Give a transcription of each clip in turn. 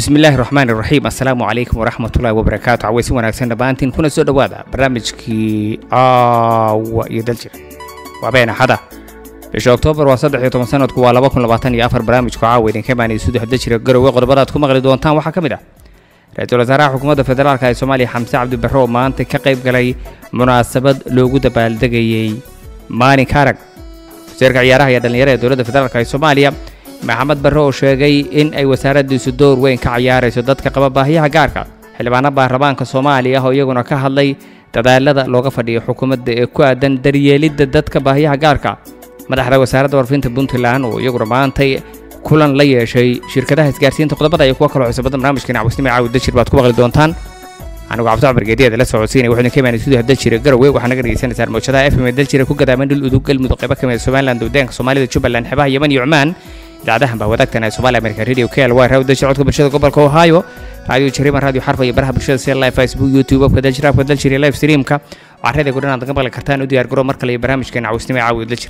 bismi illaahi raxmaan iraxiim assalaamu calaykum waraxmatullaahi wabarakaatu cawaysi wanaagsan dhammaantiin kuna soo dhowaada barnaamijkii caawa iyo daljir waa been axada bisha oktoobar waa saddex iyo toban sanadku waa laba kun labaatan iyo afar barnaamijku caawa idinka imaanaya sudex daljira garowe qodobadaad ku maqli doontaan waxaa ka mid ah ra-iisul wasaaraha xukuumadda federaalk ee soomaaliya xamse cabdi barre oo maanta ka qayb galay munaasabad loogu dabaaldegayey maalinka arag wasiirka ciyaaraha iyo dhallinyarada ee dowladda federaalk ee soomaaliya maxamed barre oo sheegay in ay wasaaraddiisu door weyn ka ciyaarayso dadka qaba baahiyaha gaarka xildhibaano baarlamaanka soomaaliya oo iyaguna ka hadlay dadaalada looga fadhiyo xukuumadda ee ku aadan daryeelidda dadka baahiyaha gaarka madaxda wasaaradda warfinta puntland oo iyaguna maantay kulan la yeeshay shirkadaha isgaarsiinta qodobada iyo kuwa kaloo xusubada barnaamijkeena cawsnimo caawi dajir baad ku maqli doontaan anigu cabdi cumar geediyaada la socodsiinaya waxaynu ka imaanay suudaha daljire garowe waxaa naga dhegeysanaysaan mawjadaha fm ee daljire ku gadaaman dhul udug galmudug qaybo kamid somaliland waddaanka soomaalida jubbaland xebaha yeman iyo cumaan idaacadahan baa wadaagtan ee somaali america radio k l y raw daljir codka bulshada gobolka ohio radio jariman radio xarfa iyo baraha bulshada sida live facebook youtube abka daljir abka daljir iyo live streamka waxaarada gudhan aad naga maqli kartaan u diyaar garo mar kale iyo barnaamijkeena cawsnimo caawi daljir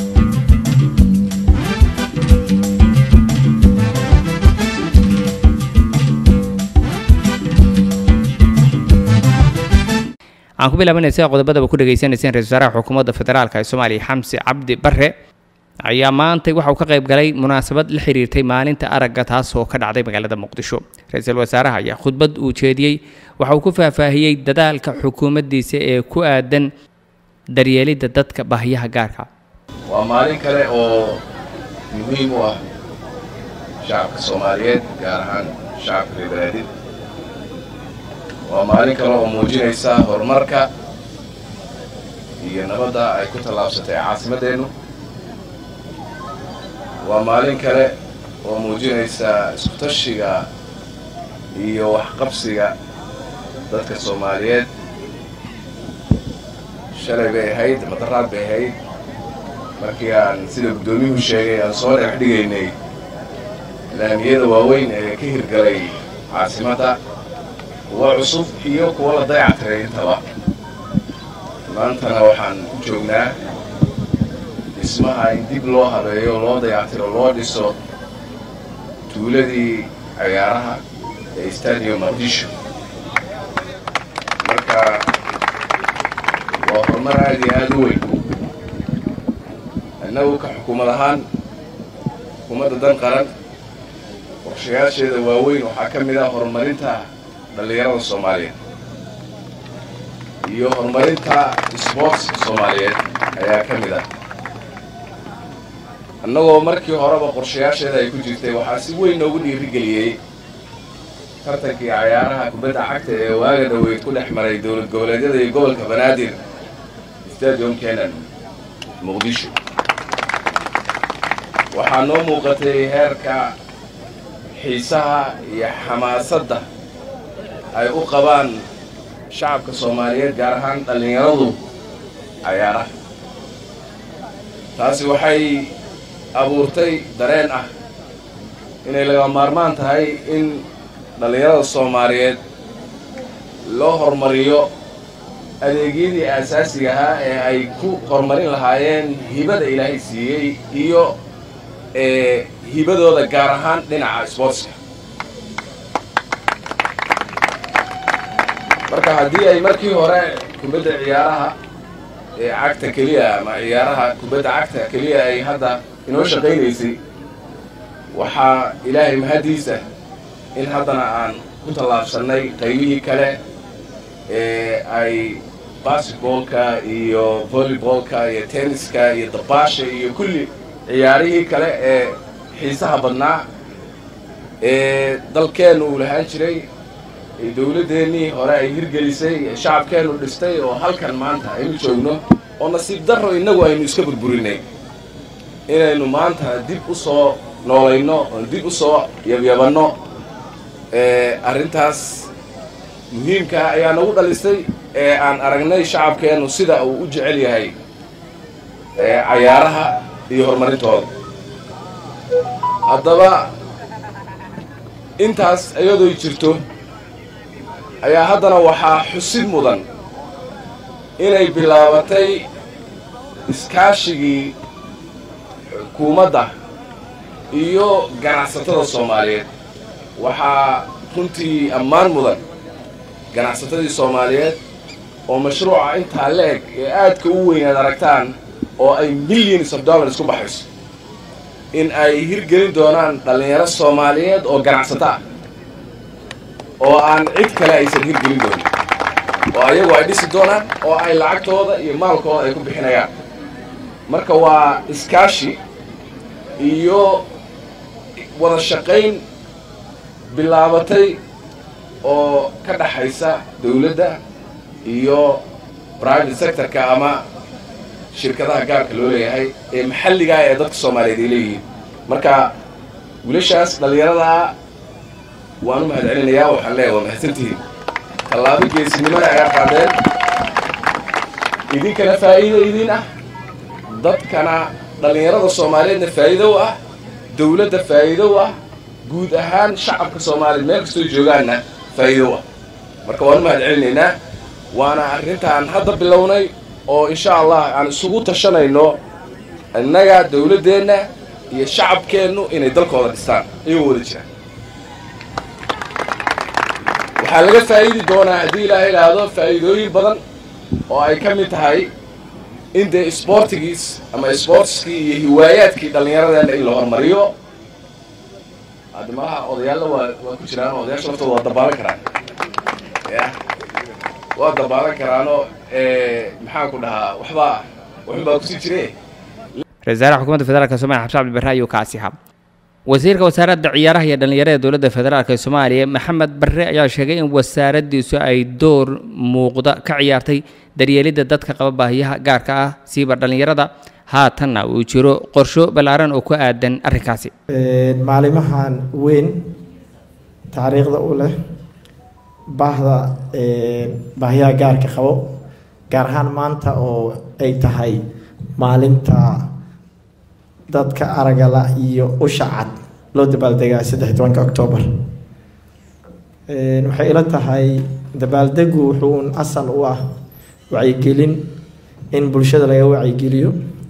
aan ku bilaabanay sida qodobadaba ku dhegaysanayseen ra-isul wasaaraha xukuumadda federaalk ee soomaaliya xamse cabdi barre ayaa maantay waxa uu ka qayb galay munaasabad la xiriirtay maalinta aragga taas oo ka dhacday magaalada muqdisho ra-iisul wasaaraha ayaa khudbad uu jeediyey waxa uu ku faahfaahiyey dadaalka xukuumaddiisa ee ku aadan daryeelidda dadka baahiyaha gaarka waa maalin kale oo muhiim u ah shacabka soomaaliyeed gaar ahaan shacabka reer banaadid waa maalin kale oo muujinaysa horumarka iyo nabadda ay ku tallaabsatay caasimaddeennu waa maalin kale oo muujinaysa iskutashiga iyo waxqabsiga dadka soomaaliyeed shalay bay ahayd madaraad bay ahayd markii aan sida guddoomiyuhu sheegay aan soo dhagax dhigaynay laamiyada waaweyn ee ka hirgalay caasimadda kuwa cusub iyo kuwa la dayactiray intaba maantana waxaan u joognaa dhismaha in dib loo habeeyo loo dayactiro loo dhiso tuuladii cayaaraha ee stadium muqdisho marka waa horumar aad iyo aada u weyn innagu ka xukuumad ahaan xukuumadda dan qaran qorshayaasheeda waaweyn waxaa ka mid ah horumarinta dhallinyarada soomaaliyeed iyo horumarinta sboortska soomaaliyeed ayaa ka mid ah annagoo markii horeba qorshayaasheeda ay ku jirtay waxaa si weyn noogu dhiirigeliyey tartankii cayaaraha kubadda cagta ee waaga dhaweyd ku dhex maray dowlad goboleedyada iyo gobolka banaadir stadium kenan muqdisho waxaa noo muuqatay heerka xiisaha iyo xamaasadda ay u qabaan shacabka soomaaliyeed gaar ahaan dhallinyaradu cayaaraha taasi waxay abuurtay dareen ah inay laga maarmaan tahay in dhallinyarada soomaaliyeed loo horumariyo adeegyadii aasaasiga ahaa ee ay ku horumarin lahaayeen hibada ilaahay siiyey iyo ee hibadooda gaar ahaan dhinaca sboortska marka haddii ay markii hore kubadda ciyaaraha ee cagta keliya ama ciyaaraha kubadda cagta keliya ay hadda inoo shaqaynaysay waxaa ilaahay mahaddiisa in haddana aan ku tallaabsannay qaybihii kale ee ay basketboolka iyo volleyboolka iyo tenniska iyo dabaasha iyo kulli ciyaarihii kale ee xiisaha badnaa ee dalkeennu uu lahaan jiray ee dowladdeennii hore ay hirgelisay ee shacabkeennu dhistay oo halkan maanta aynu joogno oo nasiib darro innagu aynu iska burburinay inaynu maanta dib u soo noolayno oon dib u soo yabyabanno arrintaas muhiimkaa ayaa nagu dhalisay ee aan aragnay shacabkeennu sida uu u jecel yahay cayaaraha iyo horumarintooda haddaba intaas iyadooy jirto ayaa haddana waxaa xusid mudan inay bilaabatay iskaashigii xukuumadda iyo ganacsatada soomaaliyeed waxaa runtii ammaan mudan ganacsatadii soomaaliyeed oo mashruuca intaa la-eg ee aadka u weyn aad aragtaan oo ay millions of dollars ku baxayso in ay hirgelin doonaan dhallinyaro soomaaliyeed oo ganacsato ah oo aan cid kale aysan hirgelin doonin oo ayagu ay dhisi doonaan oo ay lacagtooda iyo maalkooda ay ku bixinayaan marka waa iskaashi iyo wada shaqayn bilaabatay oo ka dhaxaysa dawladda iyo private sectorka ama shirkadaha gaarka loo leeyahay ee maxalligaa ee dadka soomaaliyeed ay leeyihiin marka wiilashaas dhallinyaradaa waan u mahad celinayaa waxaan leeyahay waa mahadsantihiin tallaabo geesinimada ayaa qaadeen idinkana faa'iido idin ah dadkana dhallinyarada soomaaliyeedna faa'iido u ah dawladda faa'iido u ah guud ahaan shacabka soomaaliyeed meel kastoo joogaanna faa'iido u ah marka waan u mahad celinaynaa waana arrintaan hadda bilownay oo insha allah aan isugu tashanayno innaga dawladdeenna iyo shacabkeennu inay dalkooda dhistaan iyagoo wada jiraan waxaa laga faa'iidi doonaa haddii ilaaha idhaahdo faa'iidooyin badan oo ay ka mid tahay in dee isboortigiis ama isboortiskii iyo hiwaayaadkii dhallinyaradeenna in la hormariyo hadda malaha odayaalla waa waa ku jiraan odayaasha laftooda waa dabaalan karaan ya waa dabaalan karaanoo maxaan ku dhahaa waxbaa waxun baa kusii jire ra-isul wasaaraha xukuumadda federaalk somalia xabsi cabdi barre ayuu kaasi ahaa wasiirka wasaaradda ciyaaraha iyo dhallinyarada dowladda federaalk ee soomaaliya maxamed barre ayaa sheegay in wasaaraddiisu ay door muuqda ka ciyaartay daryeelidda dadka qaba baahiyaha gaarka ah siiba dhallinyarada haatanna uu jiro qorsho ballaaran oo ku aadan arrinkaasi maalimahan weyn taariikhda u leh baahda baahiyaha gaarka qabo gaar ahaan maanta oo ay tahay maalinta dadka aragala iyo usha cad loo dabaaldegaa saddex tobanka octoobar waxay ila tahay dabaaldegu wuxuu un asal u ah wacyigelin in bulshada laga wacyigeliyo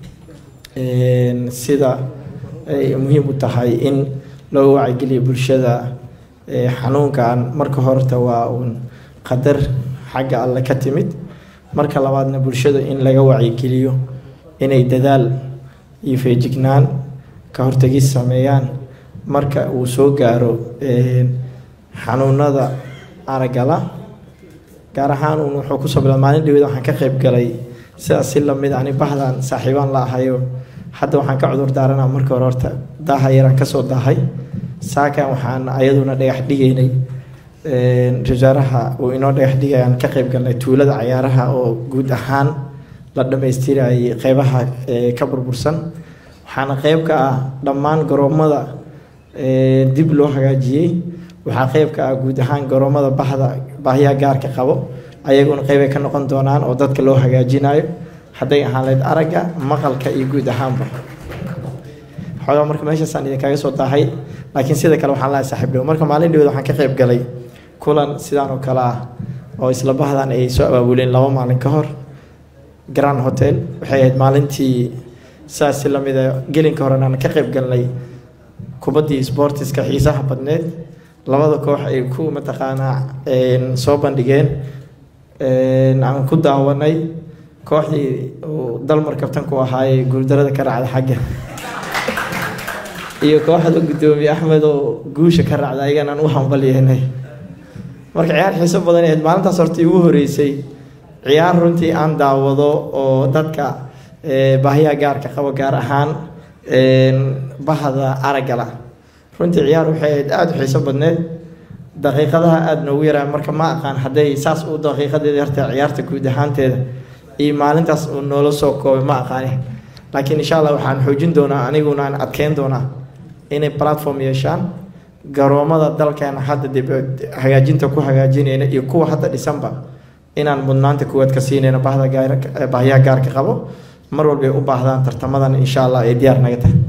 sida ay muhiim u tahay in loo wacyigeliyo bulshada xanuunkan marka horta waa uun qadar xagga alle ka timid marka labaadna bulshada in laga wacyigeliyo inay dadaal iyo feejignaan ka hortagis sameeyaan marka uu soo gaaro xanuunada aragala gaar ahaan uun wuxuu kusoo bila maalin dhaweed waxaan ka qayb galay sidaas si lamid ani bahdan saaxiibaan la ahayo hadda waxaan ka cudur daaranaa marka hore horta daaha yaraan kasoo daahay saakan waxaan ayaduna dhagax dhigaynay wasaaraha uu inoo dhagax dhigayaan ka qayb galnay tuulada cayaaraha oo guud ahaan la dhammaystirayay qeybaha ka burbursan waxaana qeyb ka ah dhammaan garoomada dib loo hagaajiyey waxaa qeyb ka ah guud ahaan garoomada bahda baahiyaha gaarka qabo ayaguna qeybay ka noqon doonaan oo dadka loo hagaajinayo hadday ahaan layd aragga maqalka iyo guud ahaanba xoogaa marka meeshaasaan idinkaga soo daahay laakiin sida kale waxaan lahay saaxiib dhow marka maalin dhaweed waxaan ka qayb galay kulan sidaan oo kale ah oo isla bahdan ay soo abaabuleen laba maalin ka hor grand hotel waxay ahayd maalintii saas si lamid a gelinka horen aan ka qayb galnay kubaddii sportiska xiisaha badneed labada koox ay ku mataqaanaa soo bandhigeen aan ku daawanay kooxdii uu dalmar kabtanku ahaayey guuldarada ka raacda xagga iyo kooxda guddoomiye axmed oo guusha ka raacda ayaganaan u hambalyeynay marka ciyaar xiiso badan ahayd maalintaas horta igu horeysay ciyaar runtii aan daawado oo dadka baahiyaha gaarka qabo gaar ahaan bahda araggala runtii ciyaar waxay ahayd aada u xiiso badneed daqiiqadaha aada noogu yaraa marka ma aqaan hadday saas u daqiiqadeeda harta ciyaarta guud ahaanteeda iyo maalintaas uu noola soo koobay ma aqaani laakiin insha allah waxaan xoojin doonaa aniguna aan adkeyn doonaa inay platform yeeshaan garoomada dalkeena hadda dib hagaajinta ku hagaajinayna iyo kuwa hadda dhisanba inaan mudnaanta kuwaad ka siinayno bahda baahiyaha gaarka qabo mar walbay u baahdaan tartamadan insha allah ay diyaar naga tahay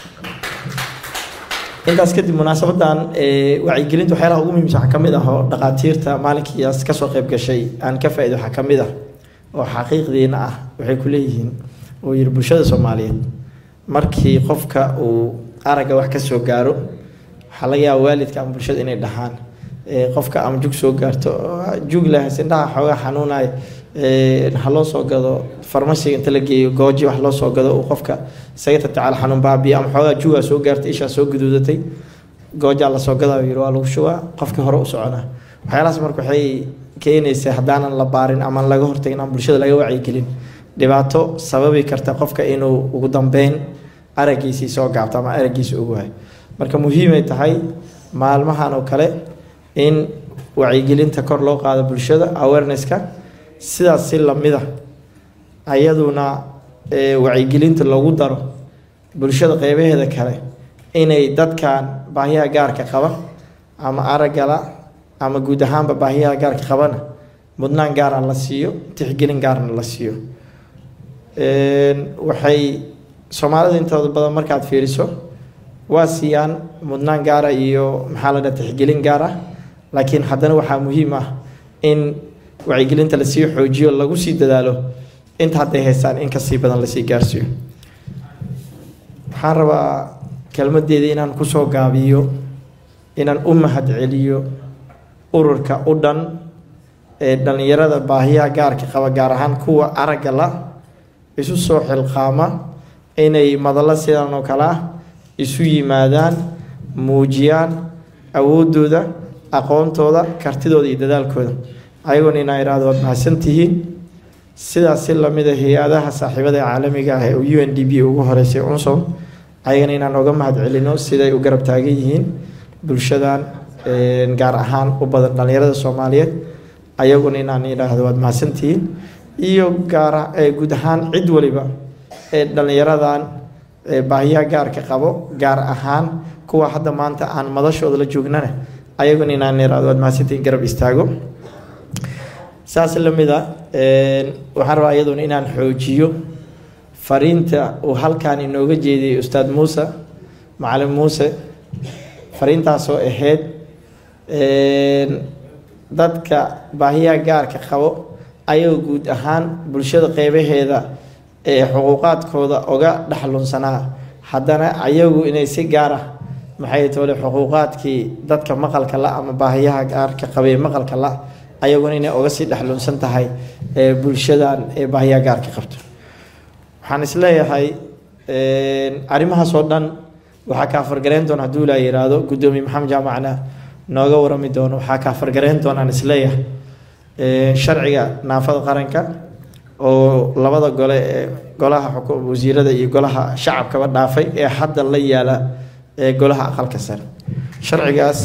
intaas kadib munaasabadan wacyigelinta waxyaalaha ugu muhiimsan waxaa kamid ah oo dhaqaatiirta maalinkiias kasoo qayb gashay aan ka faa'ido waxaa kamid ah oo xaqiiqdiina ah waxay ku leeyihiin oo yiri bulshada soomaaliyeed markii qofka uu aragga wax ka soo gaaro waxaa laga yaaba waalidka ama bulshada inay dhahaan qofka ama jug soo gaarto jug leh sindhaha xoogaa xanuunaya ha loo soo gado farmasiga inta la geeyo gooji wax loo soo gado uu qofka isaga tatacaal xanuun baabiya ama xoogaa jugaa soo gaartay ishaa soo guduudatay goojaa lasoo gadaa yiri waa lagu shubaa qofkii hore u soconaa waxyaalahaas marka waxay keenaysaa haddaanan la baarin ama laga hortagin ama bulshada laga wacyigelin dhibaato sababi karta qofka inuu ugu dambeyn araggiisii soo gaabto ama araggiisi ugu hayo marka muhiimay tahay maalmahan oo kale in wacyigelinta kor loo qaado bulshada awarenesska sidaas si lamida ayaduna wacyigelinta lagu daro bulshada qeybaheeda kale inay dadkan baahiyaha gaarka qaba ama araggala ama guud ahaanba baahiyaha gaarka qabana mudnaan gaara la siiyo tixgelin gaarna la siiyo waxay soomaalida intooda badan markaad fiiriso waa siiyaan mudnaan gaara iyo maxaa la dhaha tixgelin gaar ah laakiin haddana waxaa muhiim ah in wacyigelinta lasii xoojiyo lagu sii dadaalo inta hadday haystaan in kasii badan lasii gaarsiiyo waxaan rabaa kelmadeeda inaan kusoo gaabiyo inaan u mahad celiyo ururka u dhan ee dhallinyarada baahiyaha gaarka qaba gaar ahaan kuwa aragga la isu soo xilqaama inay madallo sidan oo kale ah isu yimaadaan muujiyaan awooddooda aqoontooda kartidooda iyo dadaalkooda ayagoona inaa idhaahdo waad mahadsantihiin sidaas si lamida hay-adaha saaxiibada caalamiga ah ee u n d b ugu horeysay unsom ayagana inaan oga mahad celino siday u garab taagan yihiin bulshadan gaar ahaan u badan dhallinyarada soomaaliyeed ayaguna inaan idhaahdo waad mahadsantihiin iyo gaara guud ahaan cid waliba ee dhallinyaradan baahiyaha gaarka qabo gaar ahaan kuwa hadda maanta aan madashooda la joognana ayaguna inaan idhaahdo waad mahadsantihiin garab istaago saas lamid a waxaan rabaa iyaduna inaan xoojiyo fariinta uu halkan inooga jeediyey ustaad muuse macalin muuse fariintaasoo ahayd dadka baahiyaha gaarka qabo ayagoo guud ahaan bulshada qeybaheeda ee xuquuqaadkooda oga dhexlunsanaa haddana ayagu inay si gaar ah maxay toole xuquuqaadkii dadka maqalka la ama baahiyaha gaarka qabee maqalka la ayaguna inay oga sii dhexlunsan tahay ee bulshadan ee baahiyaha gaarka qabto waxaan isleeyahay arrimahaas oo dhan waxaa kaa fargareyn doona hadduu ilaa yiraahdo guddoomiye maxamed jaamacna nooga warami doono waxaa kaa fargareyn doonaan isleeyahay sharciga naafada qaranka oo labada gole ee golaha wasiirada iyo golaha shacabkaba dhaafay ee hadda la yaala ee golaha aqalka sare sharcigaas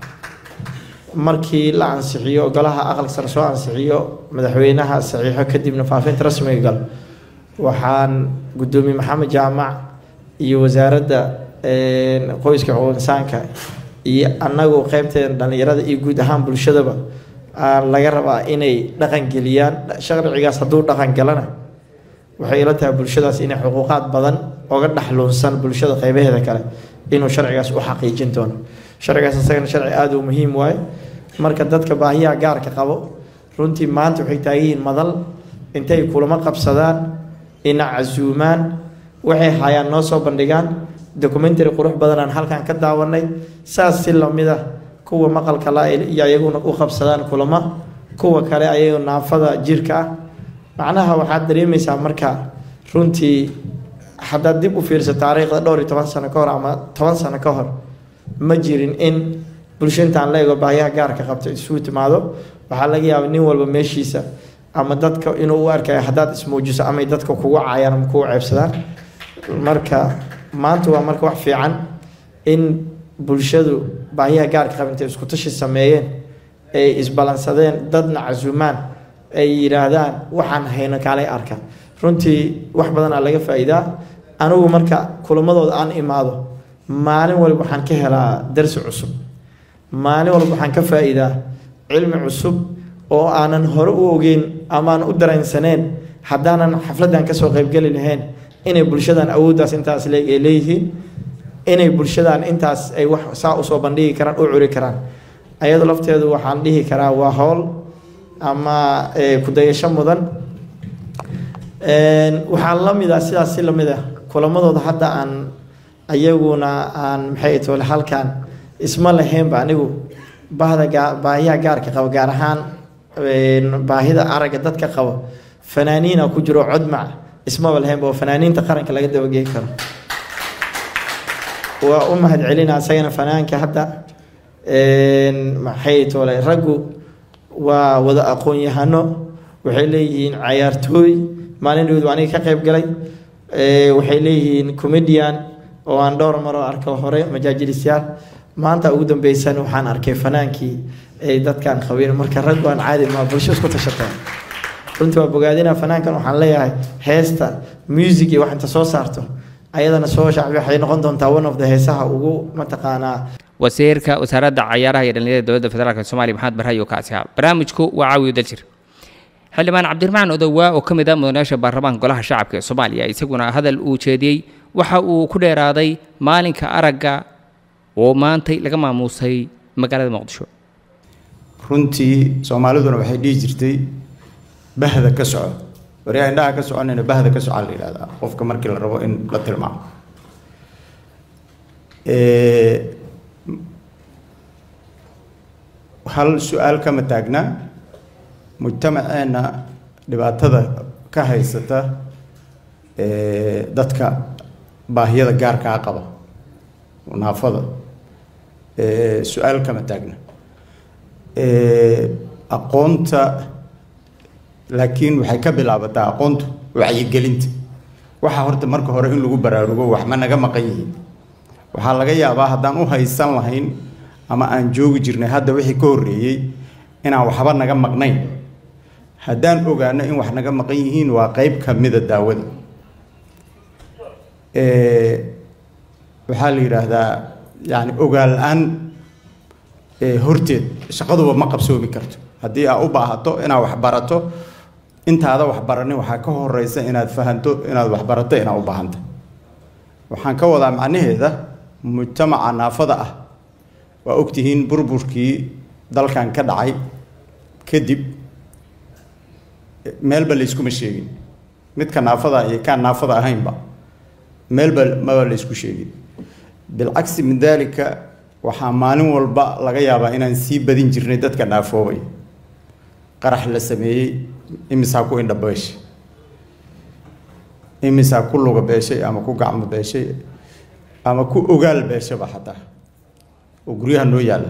markii la ansixiyo golaha aqalka sare soo ansixiyo madaxweynaha saxiixo kadibna faafinta rasmiga gal waxaan guddoomiye maxamed jaamac iyo wasaaradda qoyska xuquuq insaanka iyo annagu qeybteeda dhallinyarada iyo guud ahaan bulshadaba laga rabaa inay dhaqan geliyaan sharcigaas hadduu dhaqan galana waxay ila tahay bulshadaas inay xuquuqaad badan oga dhexluunsan bulshada qeybaheeda kale inuu sharcigaas u xaqiijin doono sharcigaas isagana sharci aada u muhiim waaye marka dadka baahiyaha gaarka qabo runtii maanta waxay taagan yihiin madal intay kulamo qabsadaan ina casuumaan waxay hayaan noo soo bandhigaan documentary qurux badanaan halkan ka daawanay saas si lamid ah kuwa maqalka la iyo ayaguna u qabsadaan kulamo kuwa kale ayagoo naafada jirka ah macnaha waxaad dareemaysaa marka runtii haddaad dib u fiirso taariikhda dhowr iyo toban sano ka hor ama toban sano ka hor ma jirin in bulsho intaan la ego baahiyaha gaarka qabto isugu timaado waxaa laga yaaba nin walba meeshiisa ama dadka inuu u arkayo haddaad ismuujiso amay dadka kugu caayaan ama kugu ceebsadaan marka maanta waa marka wax fiican in bulshadu baahiyaha gaarka qaba intay isku tashi sameeyeen ay isbalansadeen dadna casuumaan ay yidhaahdaan waxaan hayno kaalay arka runtii wax badanaa laga faa'iidaa anigu marka kulamadooda aan imaado maalin walba waxaan ka helaa darsi cusub maalin walba waxaan ka faa'iidaa cilmi cusub oo aanan hore u ogeyn amaan u dareensaneen haddaanan xafladdan kasoo qaybgeli lahayn inay bulshadan awooddaas intaas leeg ay leeyihiin inay bulshadan intaas ay wax saa usoo bandhigi karaan u curi karaan ayado lafteedu waxaan dhihi karaa waa howl ama kudayasho mudan waxaa la mid ah sidaas si lamid ah kulamadooda hadda aan ayaguna aan maxay tole halkan isma lahaynba anigu bahda gaa baahiyaha gaarka qabo gaar ahaan baahida aragga dadka qabo fanaaniina ku jiro codmac ismaba lahaynba oo fanaaniinta qaranka laga dabageyn karo waa u mahad celina isagana fanaanka hadda maxay toole raggu waa wada aqoon-yahano waxay leeyihiin cayaartooy maalin dhowd aniga ka qayb galay waxay leeyihiin comedian oo aan dhowr maroo arko hore majaajilisyaal maanta ugu dambeysan waxaan arkay fanaankii ay dadkan qabeen marka raggu aan caadi maa bulsho isku tashataa runtii waa bogaadina fanaankan waxaan leeyahay heesta music iyo wax inta soo saarto ayadana soo shacbi waxay noqon doontaa one of the heesaha ugu mataqaanaa wasiirka wasaaradda cayaaraha iyo dhallinyarada dowladda federaalk soomaaliya maxamed barhayo kaasi ahaa barnaamijku waa caawiyo daljir xildhibaan cabdiraxmaan odowaa oo ka mid ah mudanayaasha baarlamaanka golaha shacabka ee soomaaliya isaguna hadal uu jeediyey waxa uu ku dheeraaday maalinka aragga oo maantay laga maamuusay magaalada muqdisho runtii soomaaliduna waxay dhihi jirtay bahda ka soco waryaa indhaha ka soconayna bahda ka soca la yidhahdaa qofka markii la rabo in la tilmaamo hal su-aal kama taagna mujtamaceenna dhibaatada ka haysata dadka baahiyada gaarkaa qaba naafada su-aal kama taagna aqoonta laakiin waxay ka bilaabataa aqoontu wacyigelinta waxaa horta marka hore in lagu baraarugo wax ma naga maqan yihiin waxaa laga yaabaa haddaan u haysan lahayn ama aan joogi jirnay hadda wixii ka horreeyey inaan waxba naga maqnayn haddaan ogaano in wax naga maqan yihiin waa qeyb ka mida daawada waxaa la yidhaahdaa yani ogaal la-aan horteed shaqaduba ma qabsoomi karto haddii aa u baahato inaad waxbarato intaada waxbaranin waxaa ka horeysa inaad fahanto inaad waxbarato inaad u baahanta waxaan ka wadaa macnaheeda mujtamaca naafada ah waa ogtihiin burburkii dalkan ka dhacay kadib meelba layskuma sheegin midka naafada iyo kaan naafada ahaynba meelba maba laysku sheegin bilcagsi min daalika waxaa maalin walba laga yaabaa inaan sii badin jirnay dadka naafoobay qarax la sameeyey imisaa ku indha beeshay imisaa ku luga beeshay ama ku gacmo beeshay ama ku ogaal beeshaba xataa oo guryaha noo yaalla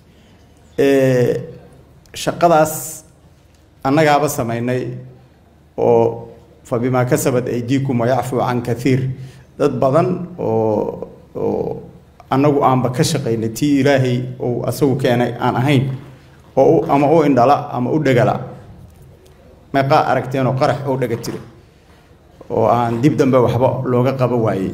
shaqadaas annagaaba samaynay oo fa bimaa kasabad aydiikum wayacfuu can kathiir dad badan oo oo annagu aanba ka shaqaynay tii ilaahay uu asagu keenay aan ahayn oo ama u indhala ama u dhegala meeqaa aragteen oo qarax oo dhega jira oo aan dib dambe waxba looga qaba waayey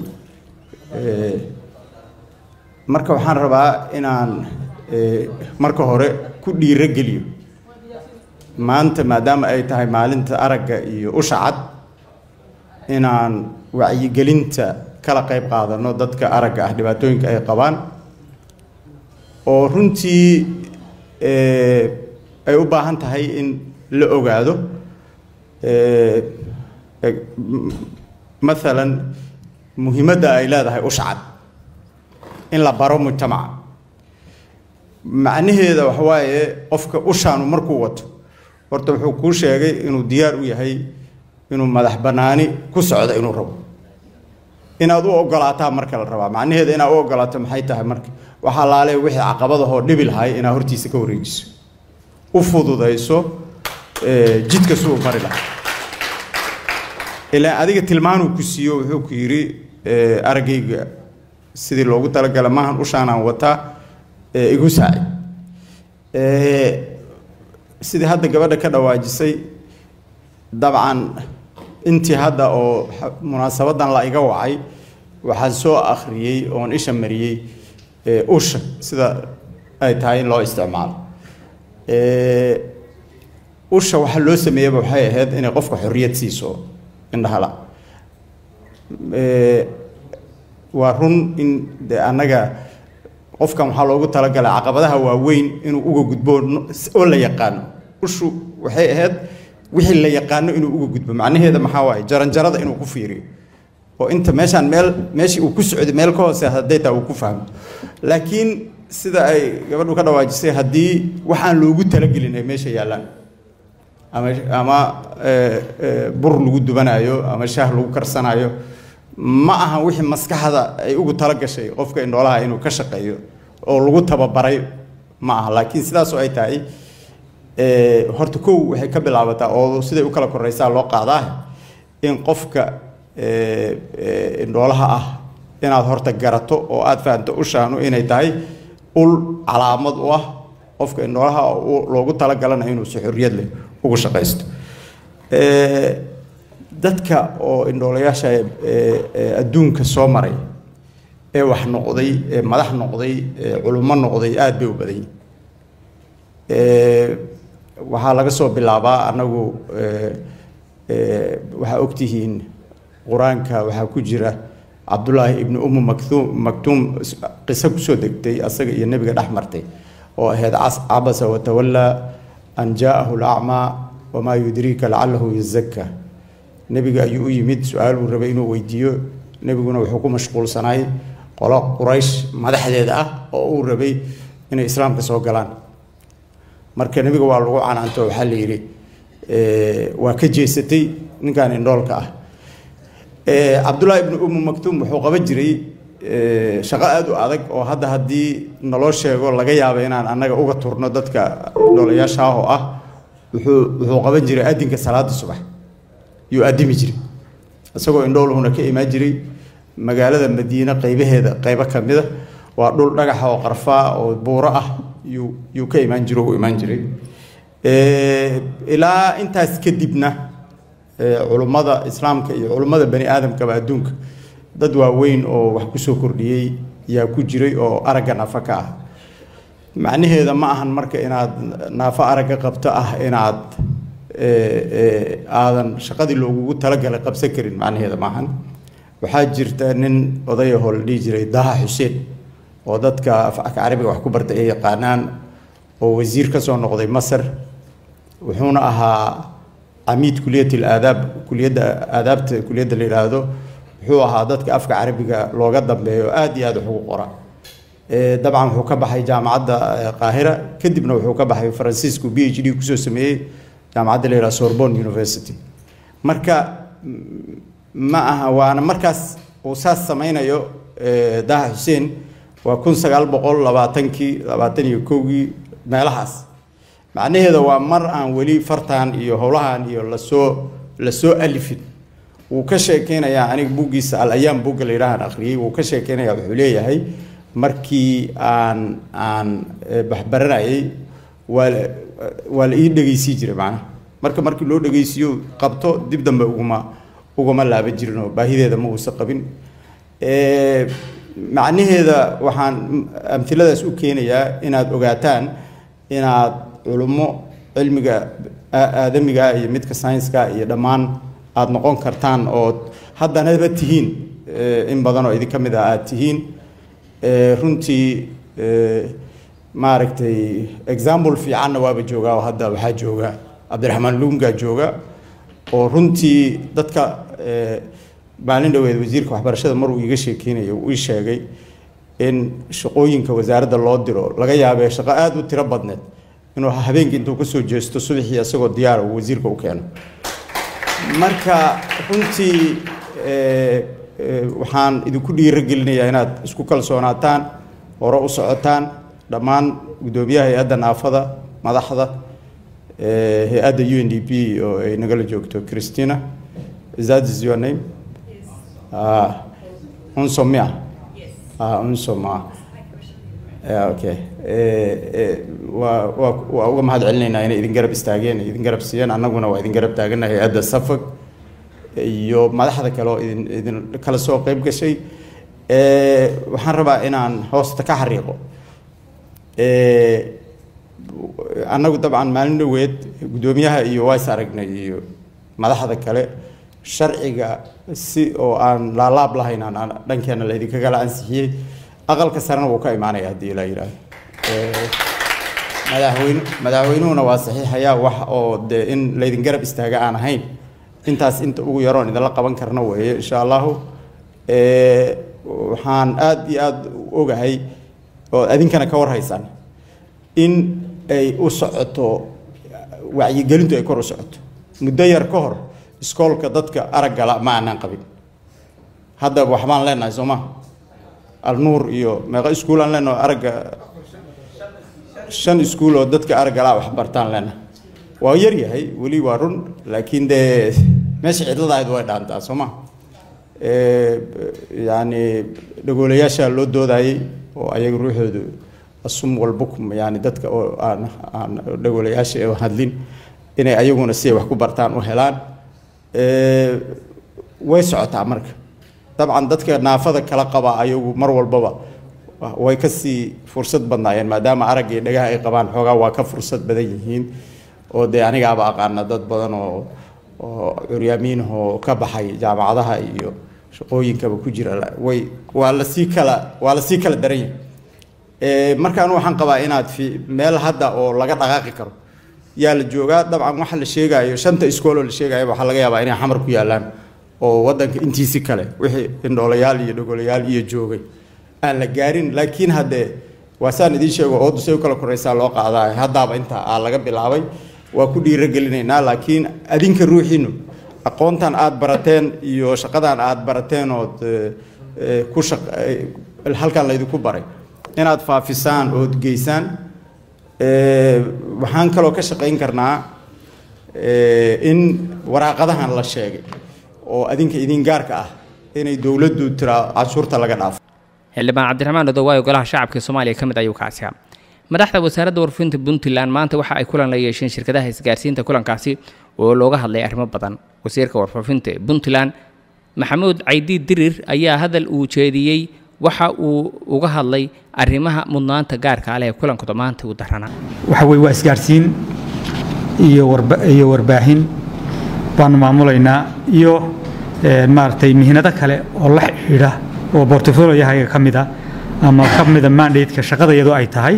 marka waxaan rabaa inaan marka hore ku dhiiro geliyo maanta maadaama ay tahay maalinta aragga iyo usha cad inaan wacyigelinta kala qayb qaadano dadka aragga ah dhibaatooyinka ay qabaan oo runtii ay u baahan tahay in la ogaado maalan muhiimadda ay leedahay usha cad in la baro mujtamaca macnaheeda waxa waaye qofka ushaanu markuu wato horta wuxuu kuu sheegay inuu diyaar u yahay inuu madax bannaani ku socdo inuu rabo inaad u ogolaataa marka la rabaa macnaheeda inaad u ogolaato maxay tahay marka waxaa laale wixii caqabadahoo dhibi lahay inaad hortiisa ka wareejiso u fududayso jidka suu mari lahaa ilaa adiga tilmaanuu ku siiyo wuxuu ku yidhi araggayga sidii loogu talagala maahan ushaanaan wataa igu saaci sidii hadda gabadha ka dhawaajisay dabcan intii hadda oo munaasabadan la iga wacay waxaan soo akhriyey oon isha mariyey usha sida ay tahay in loo isticmaalo usha waxa loo sameeyaba waxay ahayd inay qofka xorriyad siiso indhahala waa run in de annaga qofkan waxaa loogu talagalay caqabadaha waaweyn inuu uga gudbo oo la yaqaano ushu waxay ahayd wixii la yaqaano inuu uga gudbo macnaheeda maxaa waaye jaranjarada inuu ku fiiriyo oo inta meeshaan meel meeshii uu ku socday meel ka hoose hadday taa uu ku fahmo laakiin sida ay gabadhu ka dhawaajisay haddii waxaan loogu talagelin ay meesha yaallaan ama ama bur lagu dubanayo ama shaah lagu karsanayo ma aha wixii maskaxda ay ugu tala gashay qofka indhoolaha inuu ka shaqeeyo oo lagu tababaray ma aha laakiin sidaas oo ay tahay horta kow waxay ka bilaabataa oo siday u kala koreysaa loo qaadaa in qofka indhoolaha ah inaad horta garato oo aad fahanto ushaanu inay tahay ul calaamad u ah qofka indhoolaha loogu talagalana inuu si xorriyad leh ugu shaqaysto dadka oo indhoolayaasha adduunka soo maray ee wax noqday ee madax noqday ee culummo noqday aada bay u badan yihin waxaa laga soo bilaabaa annagu waxaa ogtihiin qur-aanka waxaa ku jira cabdullaahi ibnu umu maktuum maktuum qiso kusoo degtay asaga iyo nebiga dhex martay oo ahayd cabasa watawallaa an jaa'ahu lacmaa wamaa yudriika lacalahu yazakka nebiga ayuu u yimid su-aal uu rabay inuu weydiiyo nebiguna wuxuu ku mashquulsanaay qolo quraysh madaxdeeda ah oo uu rabay inay islaamka soo galaan marka nebiga waa lagu canaanto waxaa la yidhi waa ka jeesatay ninkan indhoolka ah cabdullaahi ibnu umu maktuum wuxuu qaban jiray shaqo aada u adag oo hadda haddii naloo sheego laga yaaba inaan annaga uga turno dadka indhoolayaasha ah oo ah wuxuu wuxuu qaban jiray adinka salaada subax yuu addimi jiray isagoo indhooluhuna ka imaan jiray magaalada madiine qaybaheeda qaybo ka mida waa dhul dhagaxa oo qarfaa oo buuro ah yuu yuu ka imaan jiro u imaan jiray ilaa intaas kadibna culummada islaamka iyo culummada bani aadamkaba adduunka dad waaweyn oo wax kusoo kordhiyey yaa ku jiray oo aragga nafa ka ah macnaheeda ma ahan marka inaad naafo aragga qabto ah inaad aadan shaqadii loogugu talagalay qabsan karin macnaheeda maahan waxaa jirta nin odayahoo la dhihi jiray daha xuseen oo dadka afka carabiga wax ku bartay ay yaqaanaan oo wasiir ka soo noqday masar wuxuuna ahaa camiid kuliyat alaadaab kuliyadda aadaabta kuliyadda la yidhaahdo wuxuu ahaa dadka afka carabiga looga dambeeyo aada iyo aada wax ugu qora dabcan wuxuu ka baxay jaamacadda qaahira kadibna wuxuu ka baxay faransiisku b h d kusoo sameeyey jaamacadda la yidhaha sorbonne university marka ma aha waana markaas uu saas sameynayo daha xuseen waa kun sagaal boqol labaatankii labaatan iyo kowgii meelahaas macnaheeda waa mar aan weli fartan iyo howlahan iyo lasoo lasoo alifin wuu ka sheekeynayaa aniga buggiisa al ayaam bugga la yidhahaan akhriyey wuu ka sheekeynaya wuxuu leeyahay markii aan aan waxbaranayay waa waa la ii dhegeysii jiray macnaha marka markii loo dhegeysiiyo qabto dib dambe uguma uguma laaban jirin oo baahideeda ma uusa qabin macnaheeda waxaan amhiladaas u keenayaa inaad ogaataan inaad culummo cilmiga aadamiga iyo midka saynska iyo dhammaan aada noqon kartaan ood haddanaba tihiin in badan oo idinka mid ah aada tihiin runtii maaragtay example fiicanna waaba joogaa oo hadda waxaa jooga cabdiraxmaan luunga jooga oo runtii dadka maalin dhaweed wasiirka waxbarashada maruu iiga sheekeynayo uu ii sheegay in shaqooyinka wasaaradda loo diro laga yaabee shaqo aada u tiro badneed inuu habeenkii intuu kasoo jeesto subaxii isagoo diyaara uu wasiirka u keeno marka runtii waxaan idinku dhiiragelinayaa inaad isku kalsoonaataan hore u socotaan dhammaan guddoomiyaha hay-adda naafada madaxda hay-adda u n d p oo ay nagala joogto christina is that is your name uh, unsomia uh, unsoma yeah, okay waa waa waa uga mahad celinaynaa inay idin garab istaageen idin garab siiyeen annaguna waa idin garab taagana hay-adda safag iyo madaxda kale oo idin idin kala soo qeyb gashay waxaan rabaa inaan hoosta ka xariiqo annagu dabcan maalin dhaweed guddoomiyaha iyo ways aragnay iyo madaxda kale sharciga si oo aan laalaab lahayn aan dhankeena la idinkagala ansixiyey aqalka sarena wuu ka imaanaya haddii la yidhaahdo madaxweyne madaxweynuhuna waa saxiixayaa wax oo dee in laydin garab istaaga aan ahayn intaas inta ugu yaroon idinla qaban karna weeye insha allahu waxaan aada iyo aada u ogahay oo adinkana ka warhaysaan in ay u socoto wacyigelintu ay kor u socoto muddo yar ka hor iskoolka dadka araggala ma aanaan qabin hadda waxbaan leenahay soo ma alnuur iyo meeqa iskuulaan leenahay aragga shan iskuul oo dadka araggala wax bartaan leenahay waa yar yahay weli waa run laakiin dee meesha cidlada ahayd way dhaantaa soo ma yani dhagoolayaasha loo doodayay oo ayaga ruuxoodu asum walbukum yani dadka oo aan aan dhagoolayaasha oo hadlin inay ayaguna si ay wax ku bartaan u helaan way socotaa marka dabcan dadka naafada kala qaba ayagu mar walbaba way kasii fursad badnaayeen maadaama aragga iyo dhagaha ay qabaan xoogaa waa ka fursad badan yihiin oo dee anigaaba aqaana dad badan oo oo curyaamiin oo ka baxay jaamacadaha iyo shaqooyinkaba ku jira way waa lasii kala waa lasii kala daran yahay markaan waxaan qabaa inaad fi meel hadda oo laga dhaqaaqi karo yaa la joogaa dabcan waxa la sheegayo shanta iskooloo la sheegayo waxaa laga yaabaa inay xamar ku yaalaan oo wadanka intiisi kale wixii indhoolayaal iyo dhogolayaal iyo joogay aan la gaarin laakiin haddee waa saan idiin sheego oo dusay u kala koraysaa loo qaadaa haddaaba intaa aa laga bilaabay waa ku dhiiragelinaynaa laakiin adinka ruuxiinu aqoontan aad barateen iyo shaqadan aad barateen ood ku shaq halkan laydinku baray inaad faafisaan ood geysaan waxaan kaloo ka shaqayn karnaa in waraaqadahan la sheegay oo adinka idin gaarka ah inay dowladdu tiraa cashuurta laga dhaafo xildhibaan cabdiraxmaan odowaayo golaha shacabka soomaaliya ka mid ayuu kaasi ah madaxda wasaaradda warfinta puntland maanta waxa ay kulan la yeesheen shirkadaha isgaarsiinta kulankaasi oo looga hadlay arrimo badan wasiirka warfaafinta puntland maxamuud caydi dirir ayaa hadal uu jeediyey waxa uu uga hadlay arrimaha mudnaanta gaarka aleh ee kulankooda maanta u daranaa waxa weye waa isgaarsiin iyo warba iyo warbaahin baanu maamulaynaa iyo maaragtay mihnado kale oo la xidhiidha oo bortfolioyahaga ka mid a ama ka mida mandate-ka shaqada iyadoo ay tahay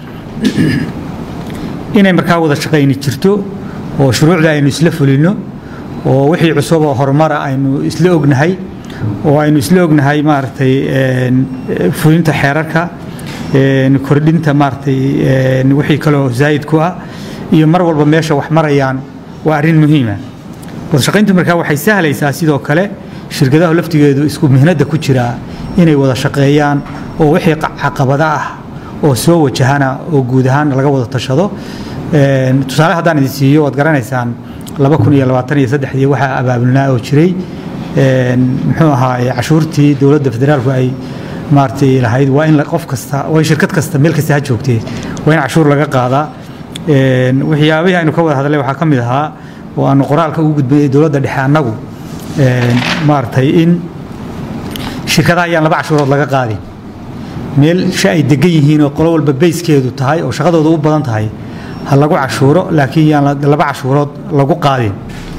inay markaa wada shaqayni jirto oo shuruucda aynu isla fulino oo wixii cusub oo horumara aynu isla ognahay oo aynu isla ognahay maaragtay fulinta xeerarka kordhinta maaragtay wixii kaloo zaa'id ku ah iyo mar walba meesha wax marayaan waa arrin muhiima wada shaqayntu markaa waxay sahlaysaa sidoo kale shirkadaha laftigeedu isku mihnada ku jiraa inay wada shaqeeyaan oo wixii caqabada ah oo soo wajahana oo guud ahaan laga wada tashado tusaale haddaan idin siiyo waad garanaysaan laba kun iyo labaatan iyo saddexdii waxaa abaabulnaa oo jiray muxuu ahaa cashuurtii dowladda federaalku ay maaragtay lahayd waa in qof kasta waa in shirkad kasta meel kasta ha joogtee waa in cashuur laga qaadaa waxyaabihii aynu ka wada hadlay waxaa ka mid ahaa oo aanu qoraalka ugu gudbinay dowladda dhexe annagu maaragtay in shirkadaha ayaan laba cashuurood laga qaadin meel sha ay degan yihiin oo qolo walba bayskeedu tahay oo shaqadooda u badan tahay ha lagu cashuuro laakiin yaan laba cashuurood lagu qaadin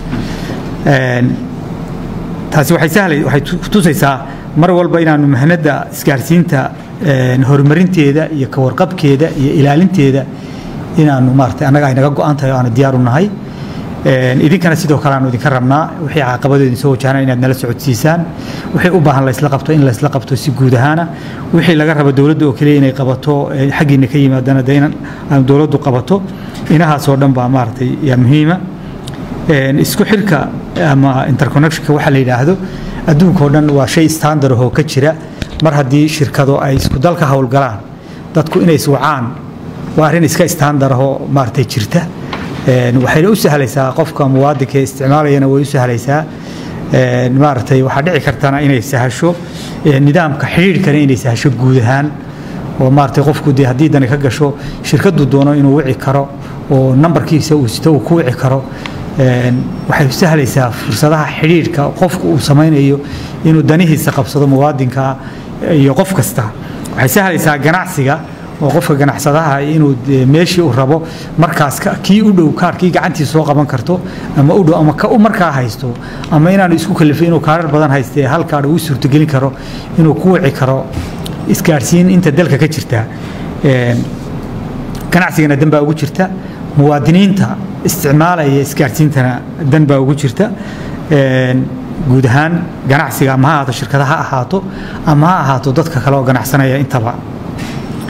taasi waxay sahlay waxay tusaysaa mar walba inaanu mahnada isgaarsiinta horumarinteeda iyo ka warqabkeeda iyo ilaalinteeda inaanu maaragtay annaga ay naga go-an tahay oo aanu diyaar u nahay idinkana sidoo kale aanu idinka rabnaa wixii caqabado idin soo wajahana inaad nala socodsiisaan wixii u baahan laysla qabto in laysla qabto si guud ahaana wixii laga rabo dowladda oo keliya inay qabato xaggiina ka yimaadana de in aanu dowladdu qabato inahaasoo dhan baa maaragtay yaa muhiima isku xirka ama interconnectionka waxa la yidhaahdo adduunka oo dhan waa shay standard oo ka jira mar haddii shirkado ay isku dalka howlgalaan dadku inay iswacaan waa arrin iska standard oo maaragtay jirta waxayna u sahlaysaa qofka muwaadinka ee isticmaalayana way u sahlaysaa maaragtay waxaa dhici kartana inay sahasho nidaamka xidhiidhkana inay sahasho guud ahaan oo maaragtay qofku dee haddii dani ka gasho shirkaddu doono inuu wici karo oo nambarkiisa uu sito uu ku wici karo waxay u sahlaysaa fursadaha xidhiidhka qofku uu samaynayo inuu danihiisa qabsado muwaadinka iyo qof kasta waxay sahlaysaa ganacsiga oo qofka ganacsadaha inuu meeshii uu rabo markaas kii u dhow kaarkii gacantiisa soo qaban karto ama u dhow ama ka u markaa haysto ama inaanu isku kalifay inuu kaarar badan haystee hal kaadh uu suurtogelin karo inuu ku wici karo isgaarsiin inta dalka ka jirta ganacsigana dan baa ugu jirta muwaadiniinta isticmaalaya isgaarsiintana dan baa ugu jirta guud ahaan ganacsiga ama ha ahaato shirkada ha ahaato ama ha ahaato dadka kale oo ganacsanaya intaba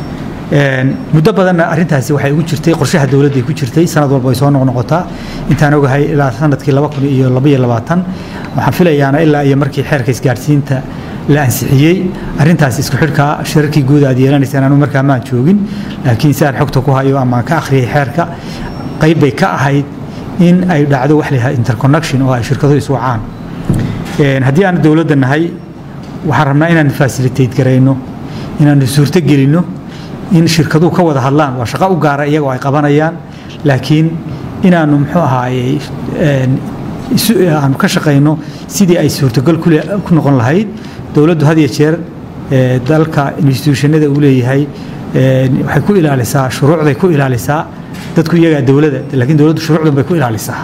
Een, muddo badanna arrintaasi waxay ugu jirtay qorshaha dowladda ay ku jirtay sanad walba ay soo noqnoqotaa intaan ogahay ilaa sanadkii laba kun iyo laba iyo labaatan waxaan filayaana ilaa iyo markii xeerka isgaarsiinta la ansixiyey arrintaas isku xidhka shirarkii guud aad yeelanaysaan anu markaa maan joogin laakiin si aan xogta ku hayo ama aan ka akhriyay xeerka qayb bay ka ahayd in ay dhacdo wax la yidhaha interconnection oo ay shirkaduhu isu wacaan Een, haddii aan dowladda nahay waxaan rabnaa inaan facilitate garayno inaanu suurto gelinno in shirkaduhu ka wada hadlaan waa shaqo u gaara iyagoo ay qabanayaan laakiin inaanu muxuu ahaayey een, isu- aanu ka shaqayno sidii ay suurtogal ku le- ku noqon lahayd dowladdu had iyo jeer ee, dalka institutionada uu leeyahay een, waxay ku ilaalisaa shuruucday ku ilaalisaa dadku iyagaa dowladda laakiin dowladdu shuruucdan bay ku ilaalisaa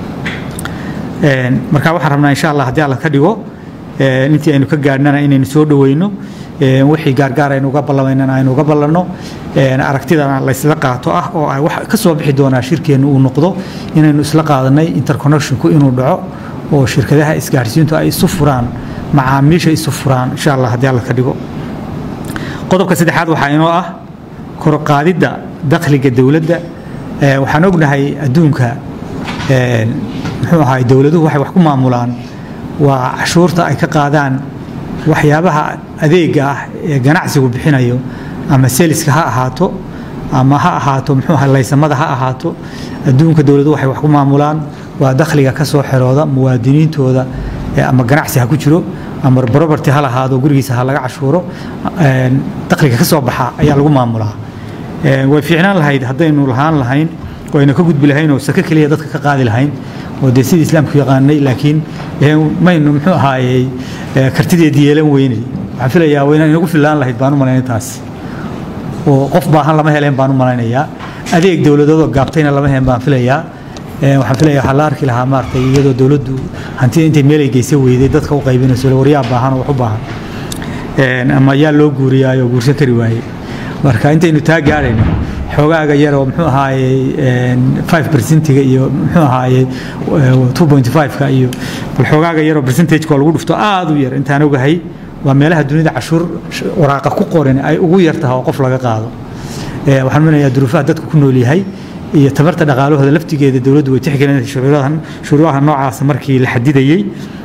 Een, marka waxaan rabnaa insha allah haddii alla ka dhigo een, intii aynu ka gaadhnana inaynu soo dhoweyno een, wixii gaargaar aynu uga ballamaynana aynu uga ballanno een, aragtidana la isla qaato ah oo ay wax ka soo bixi doonaa shirkeennu uu noqdo inaynu isla qaadanay interconnectionku inuu dhaco oo shirkadaha isgaarsiintu ay isu furaan macaamiisha isu furaan insha allah haddii alla ka dhigo qodobka saddexaad waxaa inoo ah kor u qaadidda dakhliga dowladda Ee, waxaan ognahay adduunka een, muxuu ahaay dowladuhu waxay wax ku maamulaan waa cashuurta ay ka qaadaan waxyaabaha adeega ah ee ganacsigu bixinayo ama seliska ha ahaato ama ha ahaato muxuu ahaa laysamada ha ahaato adduunka dowladuhu waxay wax ku maamulaan waa dakhliga ka soo xerooda muwaadiniintooda ee ama ganacsi ha ku jiro ama property ha lahaado gurigiisa ha laga cashuuro een, dakhliga ka soo baxa ayaa lagu maamulaa Ee, way fiicnaan lahayd haddaynu lahaan lahayn oo aynu ka gudbi lahayn oo sake keliya dadka ka qaadi lahayn oo dee sidii islaamku yaqaanay laakiin ee, maynu muxuu ahaayey ee, kartideedii yeelan weynay waxaan filayaa wayna inagu fillaan lahayd baan u malaynay taas oo qof baahan lama heleen baan u malaynayaa adeeg dowladoodoo gaabtayna lama heen baan filayaa Ee, waxaan filayaa waxaa la arki lahaa maaragtay iyadoo dowladdu hantida intay meel ay geysa weyday dadka u qaybinayso waryaa baahan oo wax u baahan Een, ama yaa loo guuriyaayoo guursan kari waayey marka intaynu taa gaadhayno xoogaaga yar oo muxuu ahaayey een, 5%ga iyo muxuu ahaayey eh, 2.5ka iyo bal xoogaaga yaroo percentage-ka oo lagu dhufto aad u yar intaan ogahay waa meelaha dunida cashuur sh- waraaqa ku qoran ay ugu yar tahay oo qof laga qaado Ee, waxaan manayaa duruufaha dadku ku nool yahay iyo tabarta dhaqaalahooda laftigeeda dowladdu way tixgelinaysa shuruudahan shuruudaha noocaas markii la xadidayey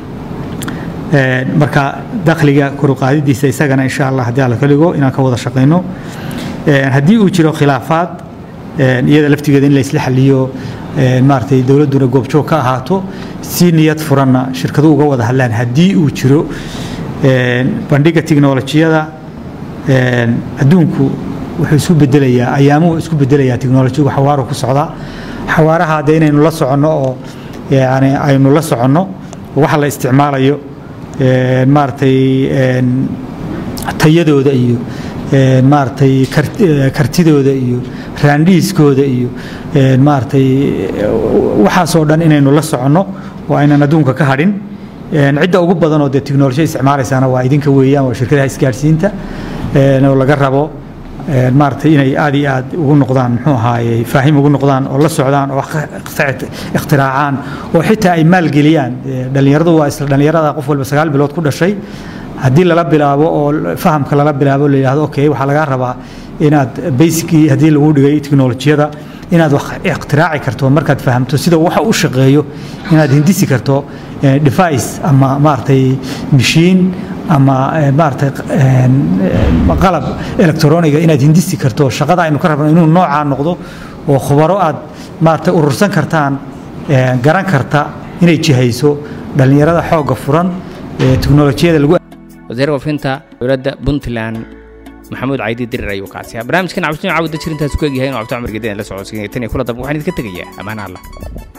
Een, marka dakhliga kor u qaadidiisa isagana insha allah haddii alla ka dhigo inaan ka wada shaqayno Een, haddii uu jiro khilaafaad een, iyada laftigeeda in la isla xaliyo een, maaragtay dowladduna goobjoog ka ahaato si niyad furanna shirkadu uga wada hadlaan haddii uu jiro een, bandhiga tiknolojiyada een, adduunku wuxuu isku bedelayaa ayaamuhu isku bedelayaa tiknolojiyagu xawaaru ku socdaa xawaaraha hadde inaynu la soconno oo yani aynu la soconno waxa la isticmaalayo een, maaragtay een, tayadooda iyo een, maaragtay kart- eh, kartidooda iyo raandhiiskooda iyo een, maaragtay eh, waxaasoo dhan inaynu la soconno oo aynan adduunka ka hadhin Een, cidda ugu badan oo dee tiknolojiya isticmaalaysaana waa idinka weeyaan waa shirkadaha isgaarsiinta een, oo laga rabo een, maaragtay inay aad iyo aad ugu noqdaan muxuu ahaayey faahim ugu noqdaan oo la socdaan oo wax ka ikhti- ikhtiraacaan oo xitaa ay maalgeliyaan Ee, dhallinyaradu waa isla dhallinyarada qof walba sagaal bilood ku dhashay haddii lala bilaabo oo fahamka lala bilaabo la yidhaahdo okay waxaa lagaa rabaa inaad basicii haddii lagu dhigay teknolojiyada inaad wax iktiraaci karto markaad fahamto sida waxa u shaqeeyo inaad hindisi karto eh, device ama maaragtay machine ama eh, maaragtay eh, eh, qalab electroniga inaad hindisi karto shaqada aynu ka rabno inuu noocaa noqdo oo khubaro aad maaragtay urursan kartaan eh, garan karta inay jihayso dhallinyarada xoogga furan ee teknolojiyada lagu wasiir wafinta dowladda puntland maxamuud caydi dirir ayuu kaasiyaa barnaamijkan cabdishin cawda jirintaas ku egyahay inuu cabdi cumar gedan la socodsiinaya tan iyo kula dambe waxaan idinka tegayaa ammaan allah